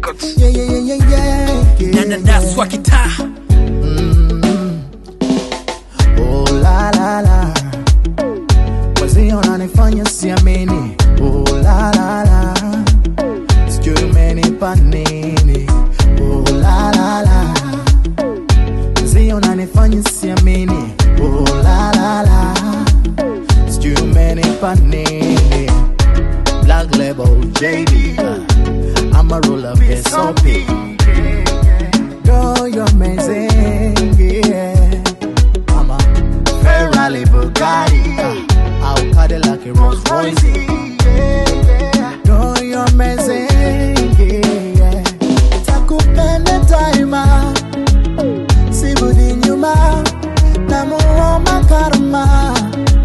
Records. Yeah, yeah, yeah, yeah, yeah, yeah. Nananaswa kitaa Oh la la la, wazee wananifanya siamini. Oh la la la, sijui umenipa nini. Oh la la la, wazee wananifanya siamini. Oh la la la, sijui umenipa nini. Black label JD, I'm a roll up SOP. Girl, you're amazing, yeah. I'm a Ferrari Bugatti. Uh, I'll cut it like a Rolls Royce. Girl, you're amazing, yeah. Takupenda daima, sirudi nyuma, namuomba karma,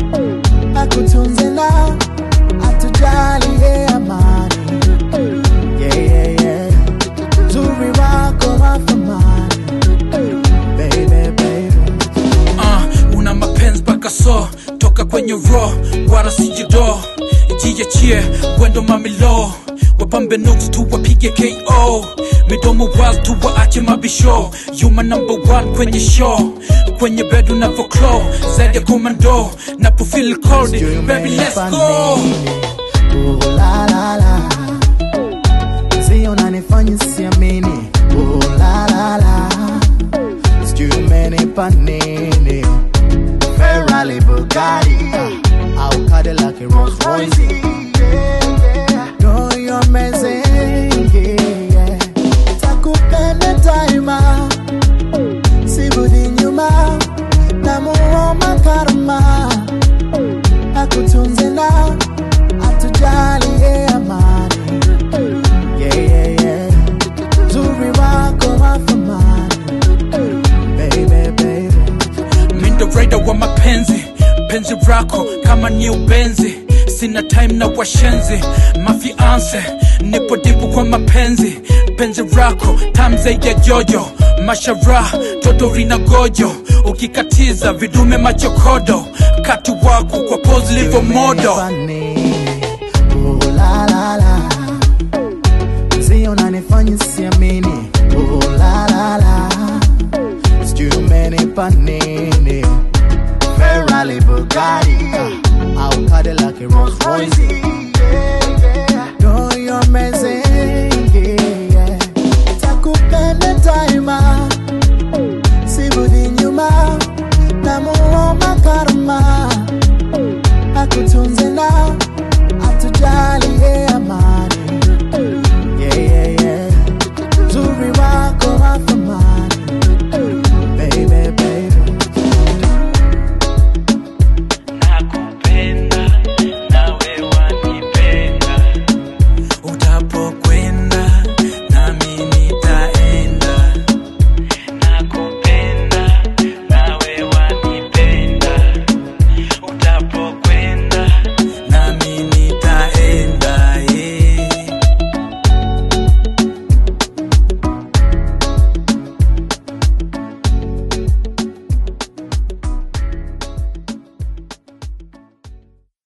akutunze na atujalie amani. Yeah, yeah, yeah. Uzuri wako wa thamani, baby, baby. uh, una mapenzi mpaka so toka kwenye ro wala sijido jiachie wendo mamilo wapambe nuks tu wapige ko midomo waz tu waache mabisho yuma number one kwenye show kwenye bed unavoclo zaidi ya komando napofil cold baby let's go Oh la la la, sijui unanifanya siamini. Oh la la la, sijui umenipa nini. Ferrari Bugatti, uh, I'll cut it like a Rolls Royce. Girl, you're amazing, yeah. Takupenda daima, sirudi nyuma, namuomba karma akutunze na atujalie amani. Yeah, yeah, yeah. Uzuri wako wa thamani. Baby, baby. mindo raida wa mapenzi penzi rako kama ni ubenzi sina time na washenzi mafianse nipo dipu kwa mapenzi penzi rako tamze ya jojo mashara toto rina gojo ukikatiza vidume machokodo kati wako kwa pose livo modo Funny. Oh la la la. Mzee unanifanya siamini. Oh la la la. Sijui umenipa nini. Ferrari Bugatti. Uh, I'll cut it like a Rolls Royce.